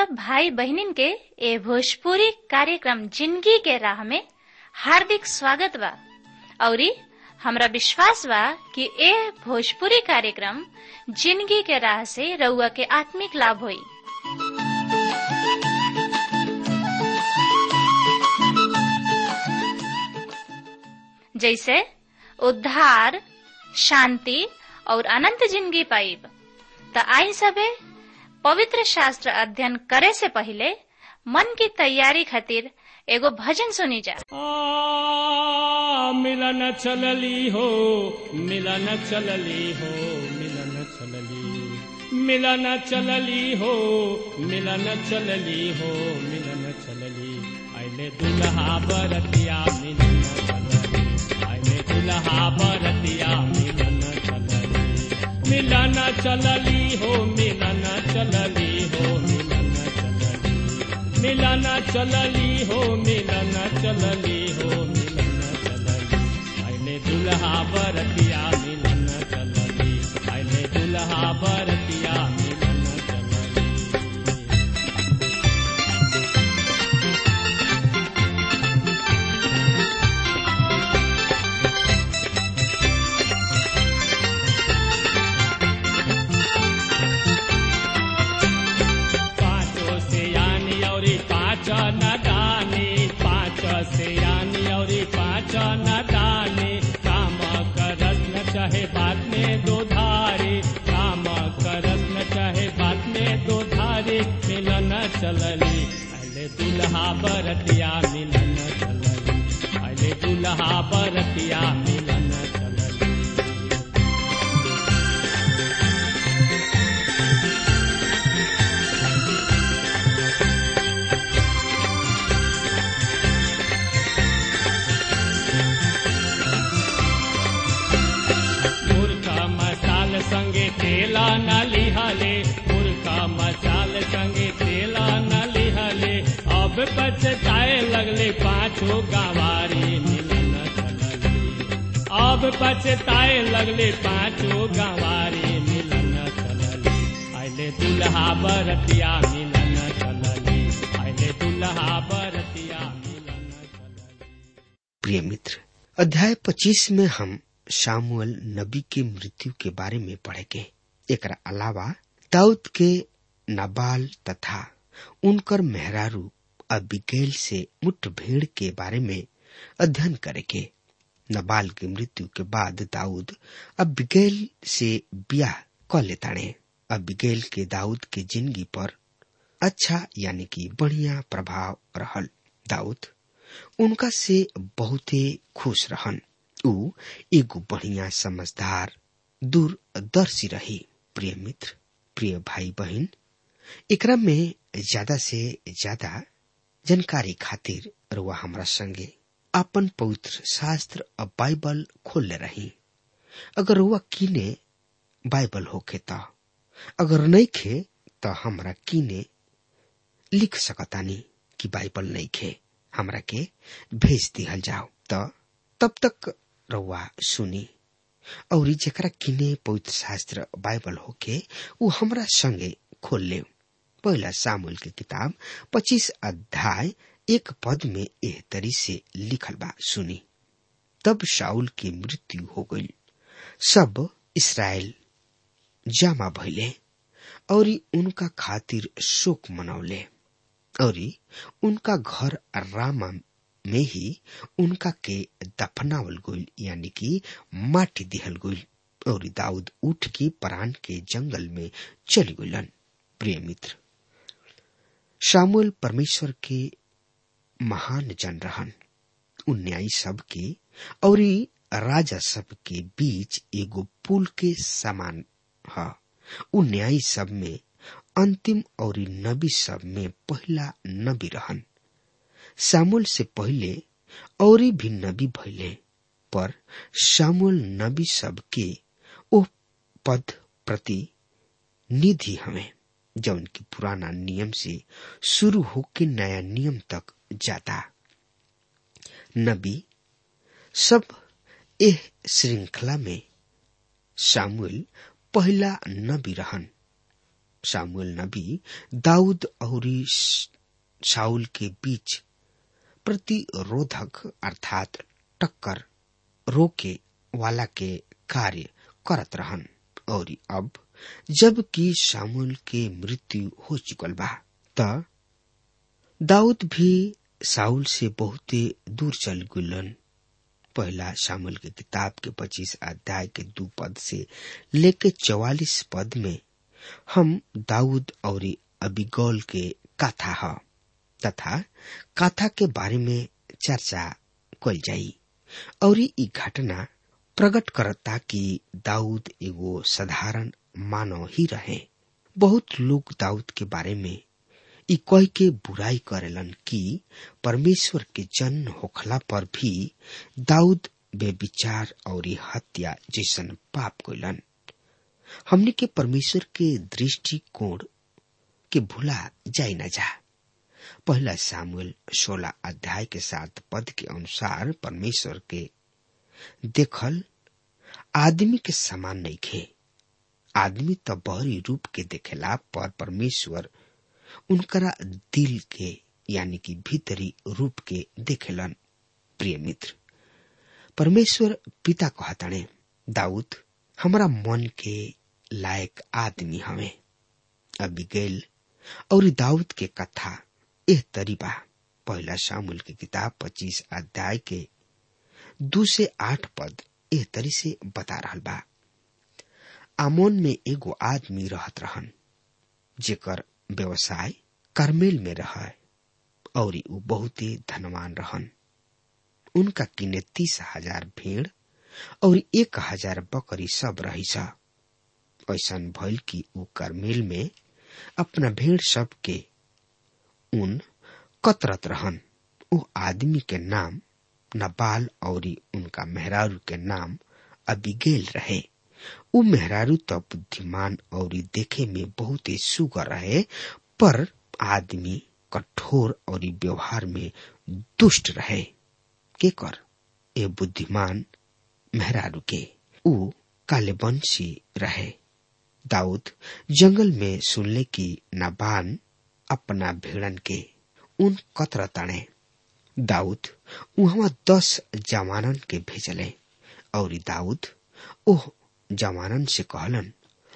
सब भाई बहनिन के ए भोजपुरी कार्यक्रम जिंदगी के राह में हार्दिक स्वागत बा औरी हमरा विश्वास बा कि ए भोजपुरी कार्यक्रम जिंदगी के राह से रउआ के आत्मिक लाभ होई जैसे उद्धार शांति और अनंत जिंदगी पाइब त आई सबे पवित्र शास्त्र अध्ययन करे से पहले मन की तैयारी खातिर एगो भजन सुनी जा आ, मिलन चलली हो मिलन चलली हो मिलन चलली मिलन चलली हो मिलन चलली हो मिलन चलली आइले दुल्हा बरतिया मिलन चलली आइले दुल्हा बरतिया मिलन चलली मिलन चलली हो मिलन चलली हो मिलन चलली मिलन चलली हो मिलन चलली हो मिलन चलली आइले दुल्हा बरतिया मिलन चलली आइले दुल्हा बरतिया मिलन चलली पाँचों से यानी और पाँच न दानी पाँच से यानी और पाँच न दानी काम करस न चाहे बात में दो धारी काम करस न चाहे बात में दो धारी मिलन चलली अले दुल्हा बरतिया मिलन चलली अले दुल्हा बरतिया मिलन चलली मुर्खा मसाल संगे तेला न लिहले मुर्खा मसाल संगे तेला न लिहले अब पछताए लगले पाछो गवारी मिलन चलली अब पछताए लगले पाछो गवारी मिलन चलली आइले दुल्हा बरतिया मिलन चलली आइले दुल्हा बरतिया मिलन चलली प्रिय मित्र अध्याय 25 में हम शामुअल नबी के मृत्यु के बारे में पढ़ेंगे एकरा अलावा दाऊद के नाबाल तथा उनकर मेहरारू अबिगैल से मुठभेड़ के बारे में अध्ययन करेंगे नबाल की मृत्यु के बाद दाऊद अबिगैल से ब्याह क लेताड़े अबिगैल के दाऊद के जिंदगी पर अच्छा यानी कि बढ़िया प्रभाव रहल दाऊद उनका से बहुते खुश रहन ऊ एगो बढ़िया समझदार दूरदर्शी रही प्रिय मित्र प्रिय भाई बहन एकरा में ज्यादा से ज्यादा जानकारी खातिर रुआ हमरा संगे अपन पवित्र शास्त्र और बाइबल खोलले रही अगर रुआ किने बाइबल होखे त अगर नहीं खे त हमरा किने लिख सकतानी कि बाइबल नहीं खे हमरा के भेज दिहल जाओ त तब तक रउआ सुनी और जेकरा किने पवित्र शास्त्र बाइबल होके उ हमरा संगे खोल ले पहला सामुल के किताब पच्चीस अध्याय एक पद में एह तरी से लिखल बा सुनी तब शाउल की मृत्यु हो गई सब इसराइल जामा भइले और उनका खातिर शोक मनौले और उनका घर रामा में ही उनका के दफनावल गईल यानी कि माटी दिहल गईल और दाऊद उठ के परान के जंगल में चली गईलन प्रिय मित्र शामुल परमेश्वर के महान जन रहन उ न्यायी सब के और राजा सब के बीच एगो पुल के समान ह उ न्यायी सब में अंतिम और नबी सब में पहला नबी रहन सामुल से पहले और भी नबी भइले पर सामुल नबी सब के ओ पद प्रति निधि हमें जौन की पुराना नियम से शुरू होके नया नियम तक जाता नबी सब एह श्रृंखला में सामुएल पहला नबी रहन सामुएल नबी दाऊद और शाउल के बीच प्रतिरोधक अर्थात टक्कर रोके वाला के कार्य करत रहन और अब जबकि सामुएल के मृत्यु हो चुकल बा त दाऊद भी साउल से बहुते दूर चल गुलन पहला शामिल के किताब के पच्चीस अध्याय के दो पद से लेके चौवालीस पद में हम दाऊद और अबिगौल के कथा ह तथा कथा के बारे में चर्चा कल जाई और ई घटना प्रकट करता कि दाऊद एगो साधारण मानव ही रहे बहुत लोग दाऊद के बारे में ई कह के बुराई करेलन कि परमेश्वर के जन्म होखला पर भी दाऊद बेविचार और हत्या जैसन पाप कैलन हमने के परमेश्वर के दृष्टिकोण के भूला जाई न जा पहला सामुएल सोलह अध्याय के साथ पद के अनुसार परमेश्वर के देखल आदमी के समान नहीं खे आदमी तो बहरी रूप के देखेला पर परमेश्वर उनकरा दिल के यानी कि भीतरी रूप के देखेलन प्रिय मित्र परमेश्वर पिता कहताणे दाऊद हमारा मन के लायक आदमी हवे अबिगेल और दाऊद के कथा एह तरीबा पहला शामुल की किताब पच्चीस अध्याय के दो से आठ पद एह तरी से बता रहा बा आमोन में एगो आदमी रहत रहन जेकर व्यवसाय करमेल में रहा और ऊ बहुत ही धनवान रहन उनका किने तीस हजार भेड़ और एक हजार बकरी सब रही सा ऐसा भइल कि ऊ करमेल में अपना भेड़ सब के उन कतरत रहन ऊ आदमी के नाम नबाल और उनका मेहरारू के नाम अबिगेल रहे ऊ मेहरारू तो बुद्धिमान और देखे में बहुत ही सुगर रहे पर आदमी कठोर और व्यवहार में दुष्ट रहे के कर ए बुद्धिमान मेहरारू के ऊ कालेबंशी रहे दाऊद जंगल में सुनले की नाबान अपना भेड़न के उन कतर ताणे दाऊद वहां दस जवानन के भेजले और दाऊद ओह जवानन से कहलन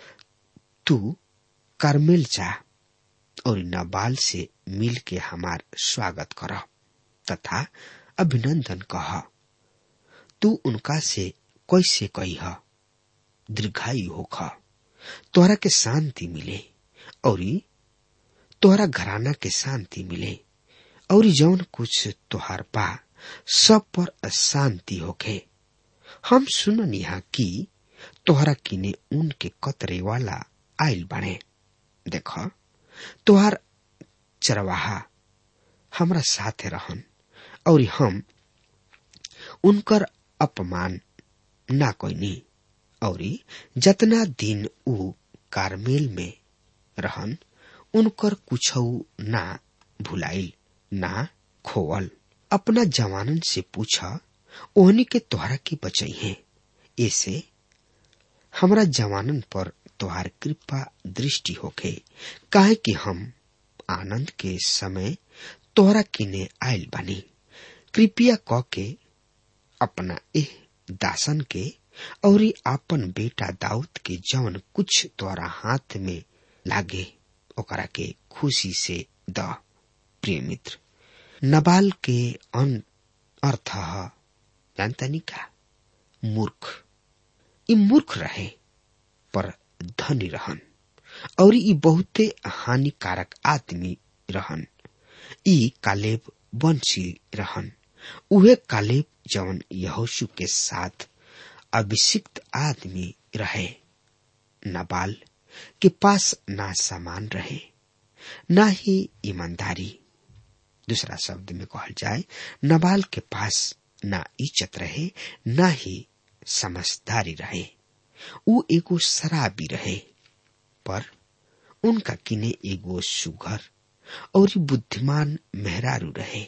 तू करमेल जा और नबाल से मिल के हमार स्वागत कर तथा अभिनंदन कह तू उनका से कैसे कही दीर्घायु होख तोहरा के शांति मिले और तोहरा घराना के शांति मिले और जौन कुछ तोहार बा सब पर शांति होखे हम सुनन यहाँ की तोहरा किने उनके कतरे वाला आयल बने देख तोहार चरवाहा हमरा साथे रहन और हम उनकर अपमान ना कोईनी और जतना दिन ऊ कारमेल में रहन उनकर कुछ ना भुलाइल ना खोवल अपना जवानन से पूछा ओहनी के तोहरा की बचई है ऐसे हमरा जवानन पर तोहार कृपा दृष्टि होखे काहे कि हम आनंद के समय तोहरा किने आयल बानी कृपया क के अपना एह दासन के और आपन बेटा दाऊद के जवन कुछ तोरा हाथ में लागे ओकरा के खुशी से द प्रिय मित्र नबाल के अन अर्थ जानता नहीं का मूर्ख ई मूर्ख रहे पर धनी रहन और ई बहुते हानिकारक आदमी रहन ई कालेब वंशी रहन उहे कालेब जवन यहोशु के साथ अभिषिक्त आदमी रहे नबाल के पास ना सामान रहे ना ही ईमानदारी दूसरा शब्द में कहल जाए नबाल के पास ना इज्जत रहे ना ही समझदारी रहे ऊ एगो शराबी रहे पर उनका किने एगो सुघर और बुद्धिमान मेहरारू रहे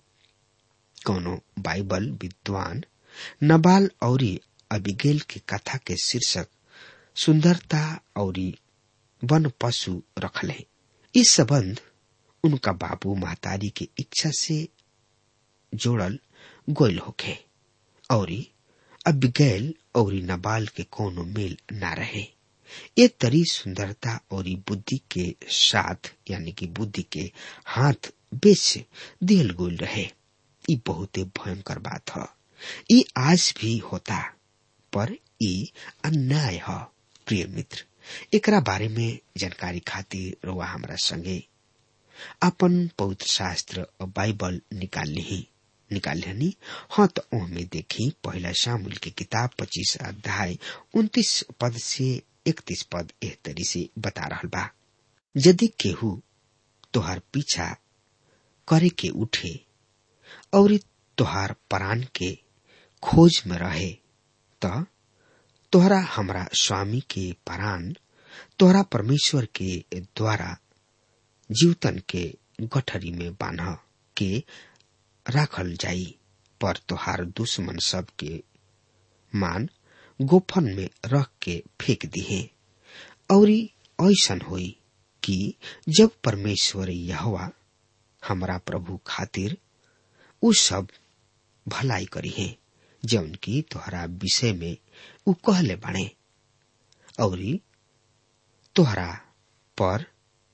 कौनो बाइबल विद्वान नबाल और अबिगेल के कथा के शीर्षक सुंदरता और वन पशु रखले इस संबंध उनका बाबू महतारी के इच्छा से जोड़ल गोयल होखे और अबिगैल और नबाल के कोनो मेल ना रहे ये तरी सुंदरता और बुद्धि के साथ यानी कि बुद्धि के हाथ बेच दिल गोल रहे ये बहुत भयंकर बात है ये आज भी होता पर ये अन्याय है प्रिय मित्र एकरा बारे में जानकारी खातिर रुआ हमरा संगे अपन पवित्र शास्त्र और बाइबल निकाल ली निकाल लेनी हाँ तो ओहमे देखी पहला शामिल की किताब पच्चीस अध्याय उन्तीस पद से इकतीस पद एह तरी से बता रहा बा यदि केहू तोहार पीछा करे के उठे और तोहार प्राण के खोज में रहे त तोहरा हमरा स्वामी के प्राण तोहरा परमेश्वर के द्वारा जीवतन के गठरी में बांध के राखल जाई पर तोहार दुश्मन सब के मान गोफन में रख के फेंक दिहे और ऐसन होई कि जब परमेश्वर यहवा हमरा प्रभु खातिर उ सब भलाई करी है जौन की तोहरा विषय में उ कहले बाणे और तोहरा पर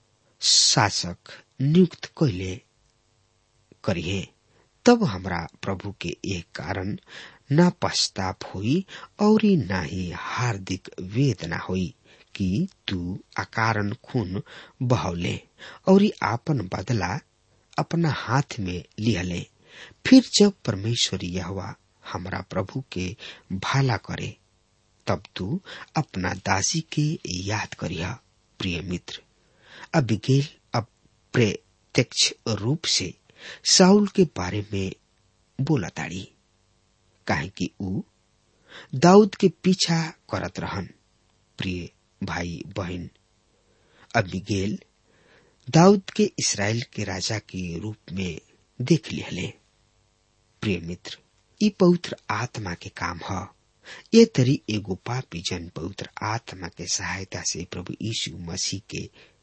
शासक नियुक्त कैले करिए तब हमरा प्रभु के एक कारण न पश्चाताप हुई और न ही हार्दिक वेदना हुई कि तू अकारण खून बहौले और आपन बदला अपना हाथ में लिहले फिर जब परमेश्वर यहवा हमरा प्रभु के भाला करे तब तू अपना दासी के याद करिया प्रिय मित्र अबिगेल अब प्रत्यक्ष रूप से साउल के बारे में बोला ताड़ी काहे कि ऊ दाऊद के पीछा करत रहन प्रिय भाई बहन अबिगेल दाऊद के इसराइल के राजा के रूप में देख लिहले प्रिय मित्र ई पवित्र आत्मा के काम ह ये तरी एगो पापी जन पवित्र आत्मा के सहायता से प्रभु यीशु मसीह के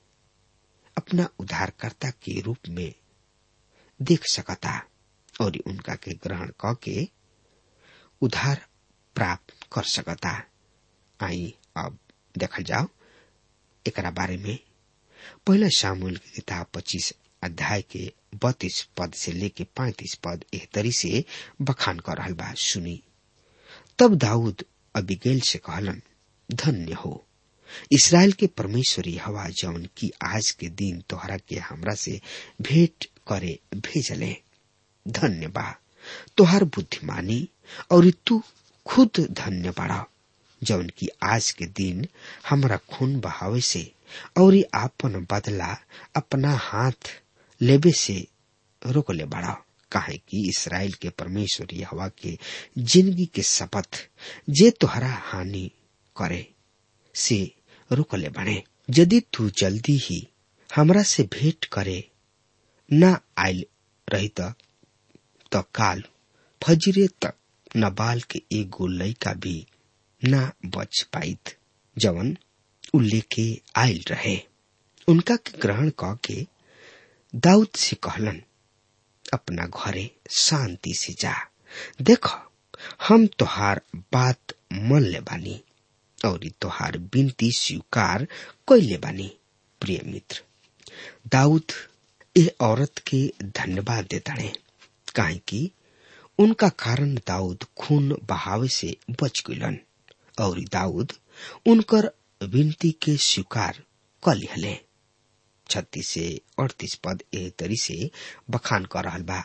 अपना उद्धारकर्ता के रूप में देख सकता और उनका के ग्रहण क के उद्धार प्राप्त कर सकता आई अब देखल जाओ एकरा बारे में पहला शामुल की किताब पच्चीस अध्याय के बत्तीस पद से लेके पैतीस पद एह तरी से बखान कर रहल बा सुनी तब दाऊद अबिगेल से कहलन धन्य हो इसराइल के परमेश्वरी हवा जौन की आज के दिन तोहरा के हमरा से भेंट करे भेजले धन्य बा तोहर बुद्धिमानी और तू खुद धन्य बाड़ा जौन की आज के दिन हमरा खून बहावे से और आपन बदला अपना हाथ लेबे से रोक ले बाड़ा काहे कि इसराइल के परमेश्वर हवा के जिंदगी के शपथ जे तोहरा हानि करे से रोकले बने यदि तू जल्दी ही हमरा से भेंट करे न आयल रही त काल फजरे तक नबाल के एगो लड़का भी न बच पाइत जवन उ लेके आयल रहे उनका के ग्रहण क के दाऊद से कहलन अपना घरे शांति से जा देख हम तोहार बात मन ले बानी और तोहार बिनती स्वीकार कैले बानी प्रिय मित्र दाऊद ए औरत के धन्यवाद देताड़े काहे कि उनका कारण दाऊद खून बहावे से बच गलन और दाऊद उनकर विनती के स्वीकार क लिहले छत्तीस से अड़तीस पद ए तरी से बखान कर रहल बा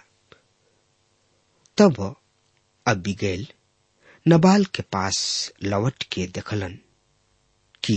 तब अबिगैल नबाल के पास लौट के देखलन कि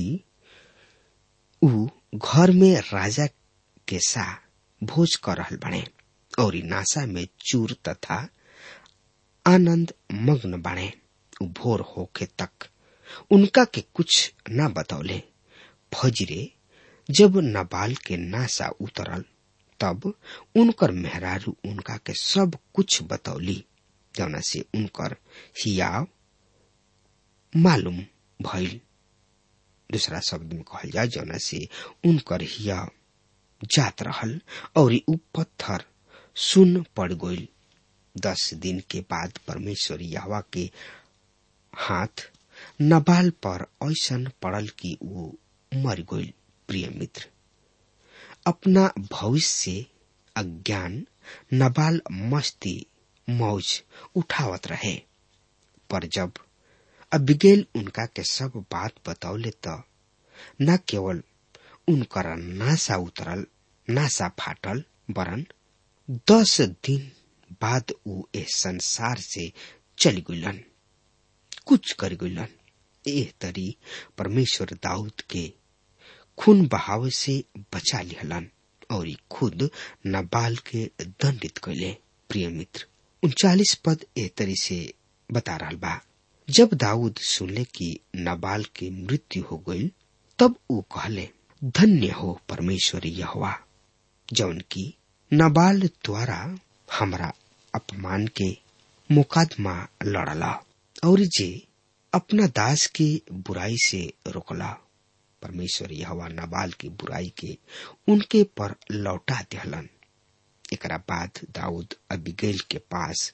ऊ घर में राजा के सा भोज कर रहल बने और नासा में चूर तथा आनंद मग्न बने ऊ भोर होके तक उनका के कुछ न बतौले फजरे जब नबाल के नासा उतरल तब उनकर मेहरारू उनका के सब कुछ बतौली जौना से उनकर हियाव मालूम भइल दूसरा शब्द में कहल जाए जौना से उनकर हिया जात रहल और ऊ पत्थर सुन पड़ गईल दस दिन के बाद परमेश्वर यहवा के हाथ नबाल पर ऐसन पड़ल कि वो मर गईल प्रिय मित्र अपना भविष्य से अज्ञान नबाल मस्ती मौज उठावत रहे पर जब अबिगेल उनका के सब बात बतौले त न केवल उनकर नासा उतरल नासा फाटल वरन दस दिन बाद ऊ इस संसार से चली गुलन कुछ कर गुलन एह तरी परमेश्वर दाऊद के खून बहाव से बचा लिहलन और खुद नबाल के दंडित कैले प्रिय मित्र उनचालीस पद ए तरी से बता रहा बा जब दाऊद सुनले कि नबाल की मृत्यु हो गई तब वो कहले धन्य हो परमेश्वर यहोवा जौन की नबाल द्वारा हमरा अपमान के मुकदमा लड़ला और जे अपना दास के बुराई से रोकला परमेश्वर यहोवा नबाल की बुराई के उनके पर लौटा दिहलन एकरा बाद दाऊद अबिगेल के पास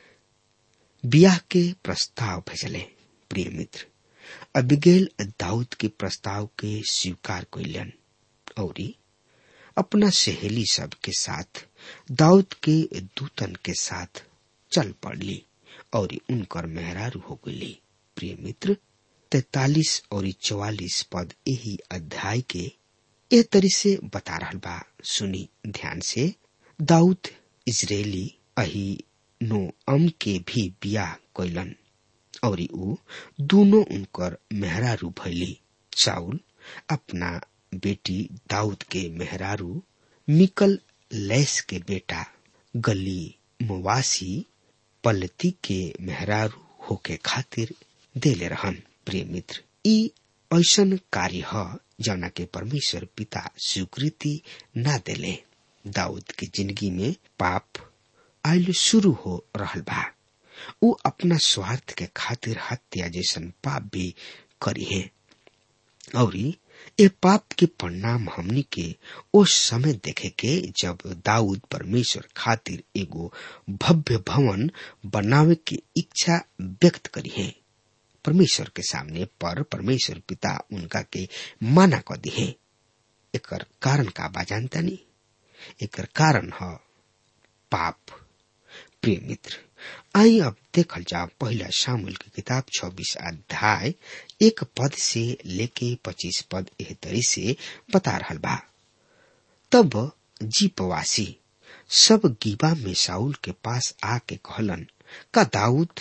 बियाह के प्रस्ताव भेजले प्रिय मित्र अबिगेल दाऊद के प्रस्ताव के स्वीकार कैलन और अपना सहेली सब के साथ दाऊद के दूतन के साथ चल पड़ली और उनकर मेहरारू हो गई प्रिय मित्र तैतालीस और चौवालीस पद यही अध्याय के ए तरी से बता रहा बा सुनी ध्यान से दाऊद इजरायली अही नो अम के भी बियाह कैलन और ऊ दोनों उनकर मेहरारू भैली चाउल अपना बेटी दाऊद के मेहरारू मिकल लैस के बेटा गली मुवासी पलती के मेहरारू होके खातिर देले रहन प्रिय मित्र ई ऐसन कार्य ह जौना के परमेश्वर पिता स्वीकृति न देले दाऊद के जिंदगी में पाप आयल शुरू हो रहल बा ऊ अपना स्वार्थ के खातिर हत्या जैसन पाप भी करी है और ये पाप के परिणाम हमनी के उस समय देखे के जब दाऊद परमेश्वर खातिर एगो भव्य भवन बनावे की इच्छा व्यक्त करी है परमेश्वर के सामने पर परमेश्वर पिता उनका के माना कर दी है एक कारण का बा जानता नहीं एक कारण है पाप प्रिय मित्र आई अब देखल जाओ पहला शामिल की किताब 26 अध्याय एक पद से लेके 25 पद एह तरी से बता रहा बा तब जीपवासी सब गीबा में साउल के पास आके कहलन का दाऊद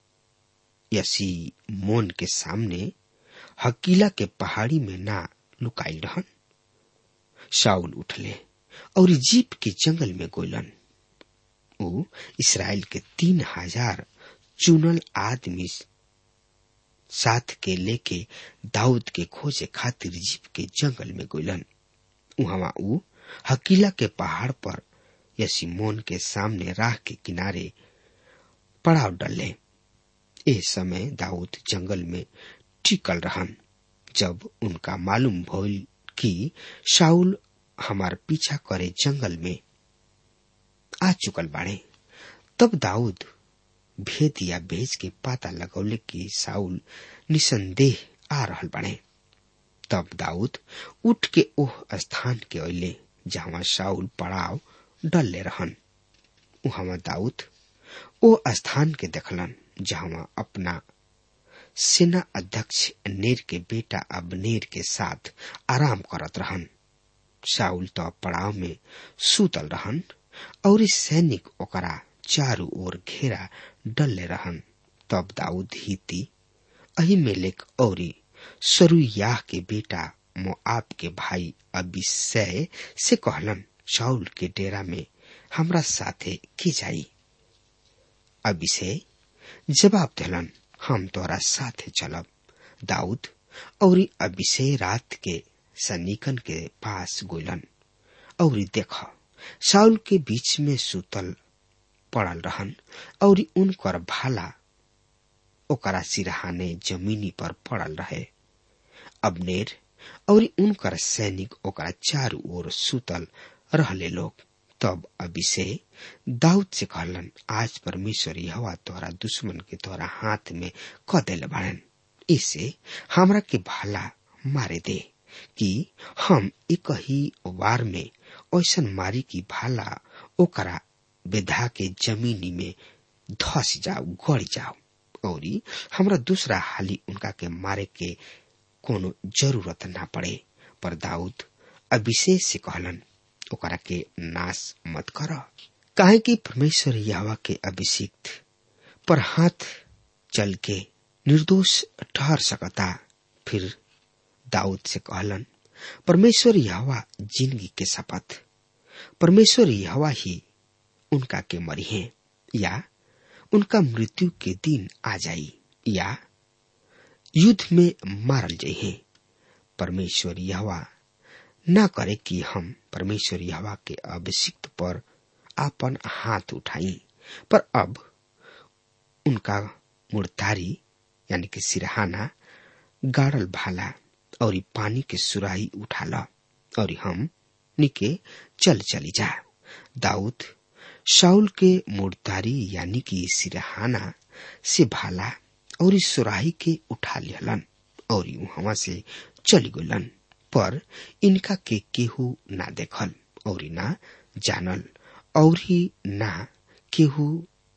यसी मोन के सामने हकीला के पहाड़ी में ना लुकाई रहन शाउल उठले और जीप के जंगल में गोलन ऊ इसराइल के तीन हजार चुनल आदमी साथ के लेके दाऊद के खोजे खातिर जीप के जंगल में गोलन वहां ऊ हकीला के पहाड़ पर यसीमोन के सामने राह के किनारे पड़ाव डले इस समय दाऊद जंगल में टिकल रहन जब उनका मालूम भइल कि शाउल हमार पीछा करे जंगल में आ चुकल बाड़े तब दाऊद भेद या भेज के पाता लगौले कि साउल निसंदेह आ रहल बाड़े तब दाऊद उठ के ओह स्थान के अले जहां साउल पड़ाव डलले रहन वहां दाऊद ओ स्थान के देखलन जहां अपना सेना अध्यक्ष नेर के बेटा अबनेर के साथ आराम करत रहन साउल तो पड़ाव में सूतल रहन और सैनिक ओकरा चारू ओर घेरा डलले रहन तब दाऊद हिती अहिमेलेक और सरुयाह के बेटा मोआब के भाई अबिसय से कहलन शाउल के डेरा में हमरा साथे की जाई अबिषय जवाब दिलन हम तोरा साथे चलब दाऊद और अबिषय रात के सन्निकन के पास गोलन और देख साउल के बीच में सुतल पड़ल रहन और उनकर भाला ओकरा सिरहाने जमीनी पर पड़ल रहे अबनेर और उनकर सैनिक ओकरा चारू ओर सुतल रहले लोग तब अभिषे दाऊद से कहलन आज परमेश्वर हवा तोहरा दुश्मन के तोहरा हाथ में क दिल बाड़न इससे हमरा के भाला मारे दे कि हम एक ही वार में ऐसन मारी की भाला ओकरा बेधा के जमीनी में धस जाओ गड़ जाओ और हमरा दूसरा हाली उनका के मारे के कोनो जरूरत ना पड़े पर दाऊद अभिषेक से कहलन ओकरा के नाश मत कर काहे कि परमेश्वर यावा के अभिषिक्त पर हाथ चल के निर्दोष ठहर सकता फिर दाऊद से कहलन परमेश्वर यहवा जिंदगी के शपथ परमेश्वर यहवा ही उनका के मरी है या उनका मृत्यु के दिन आ जाई या युद्ध में मारल जाई है परमेश्वर यहवा न करे कि हम परमेश्वर यहवा के अभिषिक्त पर आपन हाथ उठाई पर अब उनका मुर्तारी यानी कि सिरहाना गाड़ल भाला और पानी के सुराही उठाला और हम निके चल चली जा दाऊद शाउल के मुर्तारी यानी कि सिरहाना से भाला और सुराही के उठा लिहलन और वहां से चली गलन पर इनका के केहू ना देखल और ना जानल और ही ना केहू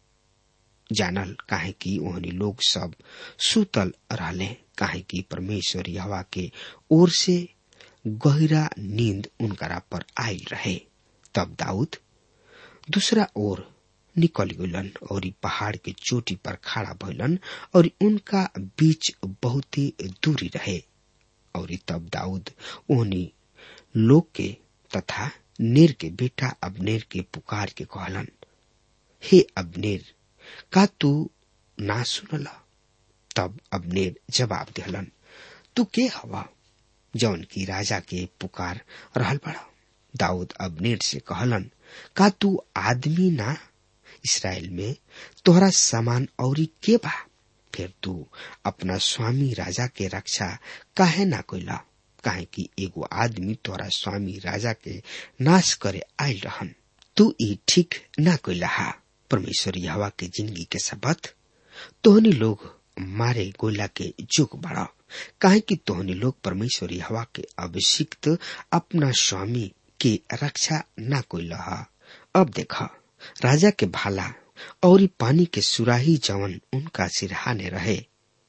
जानल काहे कि ओहनी लोग सब सुतल रहले काहे कि परमेश्वर यहवा के ओर से गहरा नींद उनकरा पर आयल रहे तब दाऊद दूसरा ओर निकल गलन और पहाड़ के चोटी पर खड़ा भइलन और उनका बीच बहुत ही दूरी रहे और तब दाऊद ओहनी लोग के तथा नेर के बेटा अबनेर के पुकार के कहलन हे अबनेर का तू ना सुनला तब अबनेर जवाब दिहलन तू के हवा जौन की राजा के पुकार रहल बड़ा दाऊद अबनेर से कहलन का तू आदमी ना इसराइल में तोहरा समान औरी के बा फिर तू अपना स्वामी राजा के रक्षा काहे ना कोइला काहे कि एगो आदमी तोहरा स्वामी राजा के नाश करे आयल रहन तू ई ठीक ना कोइला हा परमेश्वर यहवा के जिंदगी के सबत तोहनी लोग मारे गोला के जुग बड़ा काहे कि तोहनी लोग परमेश्वर यहवा के अभिषिक्त अपना स्वामी के रक्षा ना कोइला हा अब देखा राजा के भाला और पानी के सुराही जवन उनका सिरहाने रहे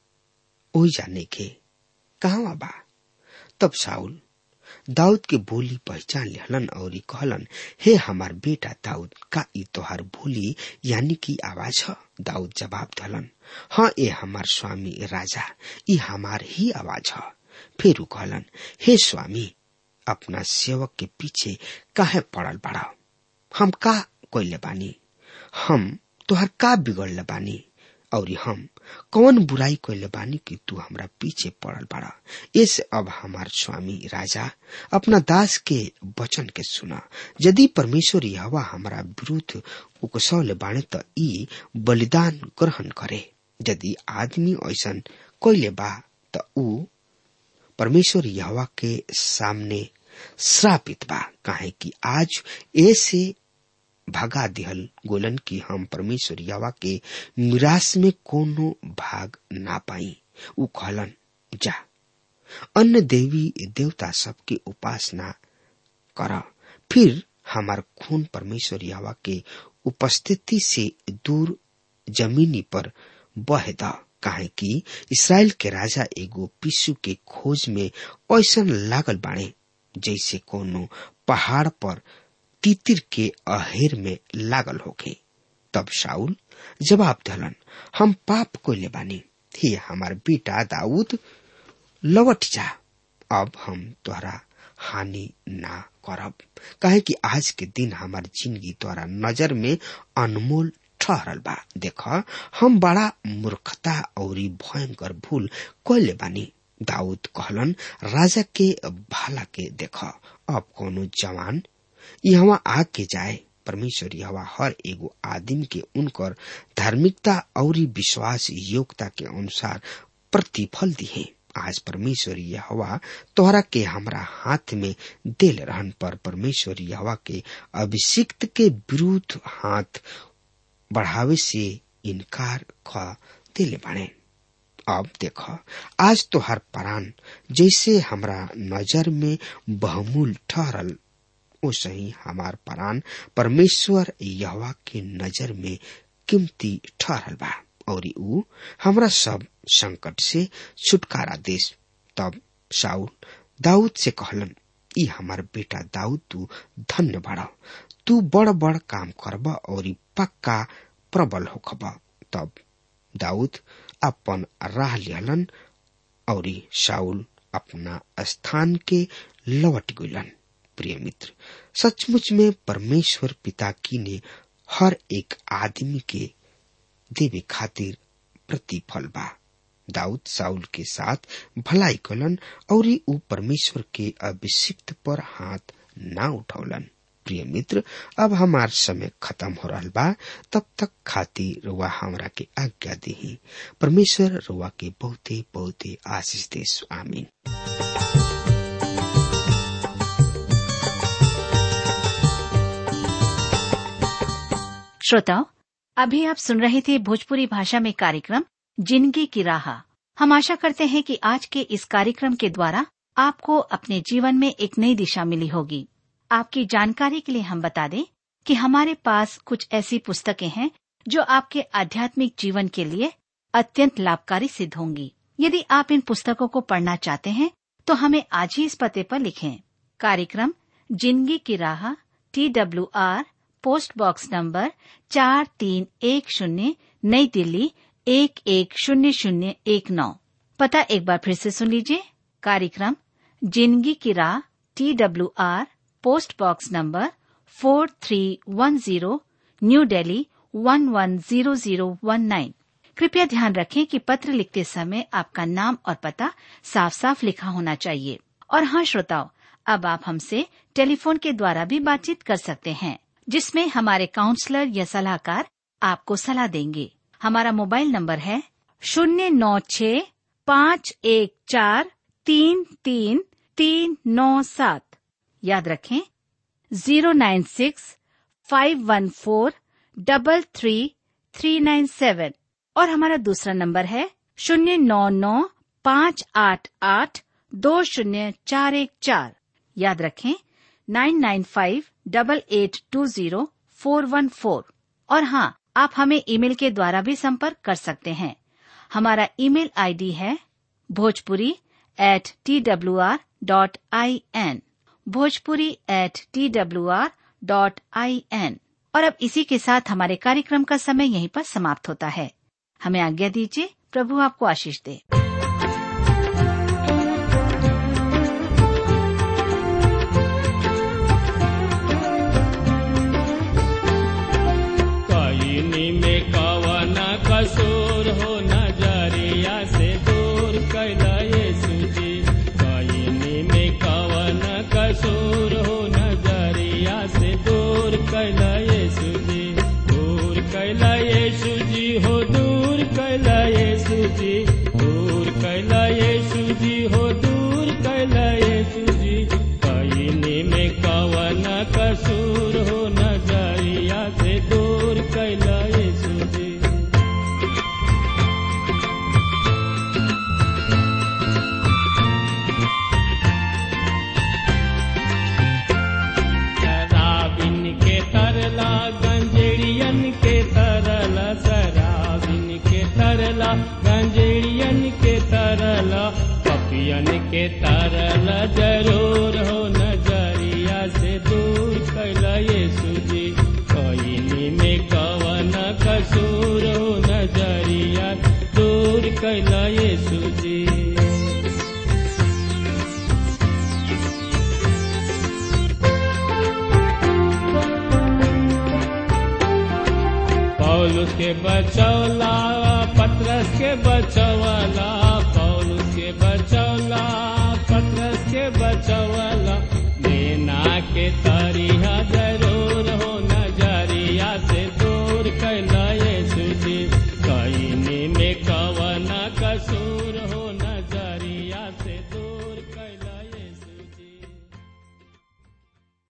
ओ जाने के कहा बा तब साउल दाऊद के बोली पहचान लेहलन और कहलन हे हमार बेटा दाऊद का ई तोहार बोली यानी की आवाज ह दाऊद जवाब दलन हाँ ए हमार स्वामी राजा ई हमार ही आवाज ह फिर कहलन हे स्वामी अपना सेवक के पीछे काहे पड़ल बड़ा हम का कोइले बानी हम तोहर का बिगड़ले बानी और हम कौन बुराई कैले बानी कि तू हमरा पीछे पड़ल बड़ा इस अब हमार स्वामी राजा अपना दास के वचन के सुना यदि परमेश्वर हवा हमारा विरुद्ध उकसौले बाणे त ई बलिदान ग्रहण करे यदि आदमी ऐसन कैले बा त ऊ परमेश्वर यहवा के सामने श्रापित बा काहे कि आज ऐसे भगा दिहल गोलन कि हम परमेश्वर यवा के निराश में कोनो भाग ना पाई उ कहलन जा अन्य देवी देवता सबके उपासना कर फिर हमार खून परमेश्वर यवा के उपस्थिति से दूर जमीनी पर बह द काहे कि इसराइल के राजा एगो पिसु के खोज में ऐसन लागल बाणे जैसे कोनो पहाड़ पर तितिर के अहेर में लागल होके तब शाउल जवाब दलन हम पाप को ले बानी हे हमार बेटा दाऊद लौट जा अब हम तोहरा हानि ना करब काहे कि आज के दिन हमार जिंदगी तोहरा नजर में अनमोल ठहरल बा देख हम बड़ा मूर्खता और भयंकर भूल कैले बानी दाऊद कहलन राजा के भाला के देख अब कोनो जवान यहाँ आके जाए परमेश्वर यहवा हर एगो आदमी के उनकर धार्मिकता और विश्वास योग्यता के अनुसार प्रतिफल दिए आज परमेश्वर यहवा तोहरा के हमरा हाथ में दिल रहन पर परमेश्वर यहवा के अभिषिक्त के विरुद्ध हाथ बढ़ावे से इनकार ख दिल बने अब देख आज तो हर परान जैसे हमरा नजर में बहुमूल ठहरल ओसे ही हमार परान परमेश्वर यहवा के नजर में कीमती ठहरल बा और ऊ हमरा सब संकट से छुटकारा देश तब साउल दाऊद से कहलन ई हमार बेटा दाऊद तू धन्य बड़ा तू बड़ बड़ काम करब और पक्का प्रबल होखब तब दाऊद अपन राह लिहलन और शाउल अपना स्थान के लौट गलन प्रिय मित्र सचमुच में परमेश्वर पिता की ने हर एक आदमी के देवे खातिर प्रतिफल बा दाऊद साउल के साथ भलाई कलन और ऊ परमेश्वर के अभिषिक्त पर हाथ ना उठौलन प्रिय मित्र अब हमार समय खत्म हो रहा बा तब तक खातिर रुआ हमरा के आज्ञा दी परमेश्वर रुआ के बहुते बहुते आशीष देश आमीन श्रोताओं अभी आप सुन रहे थे भोजपुरी भाषा में कार्यक्रम जिंदगी की राह हम आशा करते हैं कि आज के इस कार्यक्रम के द्वारा आपको अपने जीवन में एक नई दिशा मिली होगी आपकी जानकारी के लिए हम बता दें कि हमारे पास कुछ ऐसी पुस्तकें हैं जो आपके आध्यात्मिक जीवन के लिए अत्यंत लाभकारी सिद्ध होंगी यदि आप इन पुस्तकों को पढ़ना चाहते हैं तो हमें आज ही इस पते पर लिखें कार्यक्रम जिंदगी की राह T W R post box number चार तीन एक शून्य नई दिल्ली एक एक शून्य शून्य एक नौ पता एक बार फिर से सुन लीजिए कार्यक्रम जिंदगी की राह T W R post box number four three one zero new Delhi one one zero zero one nine कृपया ध्यान रखें कि पत्र लिखते समय आपका नाम और पता साफ साफ लिखा होना चाहिए और हाँ श्रोताओं अब आप हमसे टेलीफोन के द्वारा भी बातचीत कर सकते हैं जिसमें हमारे काउंसलर या सलाहकार आपको सलाह देंगे हमारा मोबाइल नंबर है शून्य नौ छ पाँच एक चार तीन तीन तीन नौ सात याद रखें zero nine six five one four double three three nine seven और हमारा दूसरा नंबर है शून्य नौ नौ पाँच आठ आठ दो शून्य चार एक चार याद रखें nine nine five double eight two zero four one four और हाँ आप हमें ईमेल के द्वारा भी संपर्क कर सकते हैं हमारा ईमेल आईडी है Bhojpuri at T W R dot I N Bhojpuri at T W R dot I N और अब इसी के साथ हमारे कार्यक्रम का समय यहीं पर समाप्त होता है हमें आज्ञा दीजिए प्रभु आपको आशीष दे कईनी में कवन कसूर हो नजरिया से दूर कैला यीशु जी कईनी में कवन कसूर हो नजरिया से दूर कैला यीशु जी दूर कैला यीशु जी हो दूर कैला यीशु जी दूर कैला यीशु जी हो दूर कैला यीशु जी कईनी में कवन कसूर हो नजरिया से दूर कैला यीशु जी शराबिन के तरला गंजेड़ियन के तरला शराबिन के तरला गंजेड़ियन के तरला पपियन के तरला जरूर हो नजरिया से दूर कैला यीशु जी कईनी में कवन कसूर हो नजरिया दूर कैला यीशु जी पौलुस के बचौला पत्रस के बचौला पौलुस के बचौला पत्रस के बचौला देना के तरिया जरूर हो नजरिया से दूर कैला यीशु जी कईनी में कवन कसूर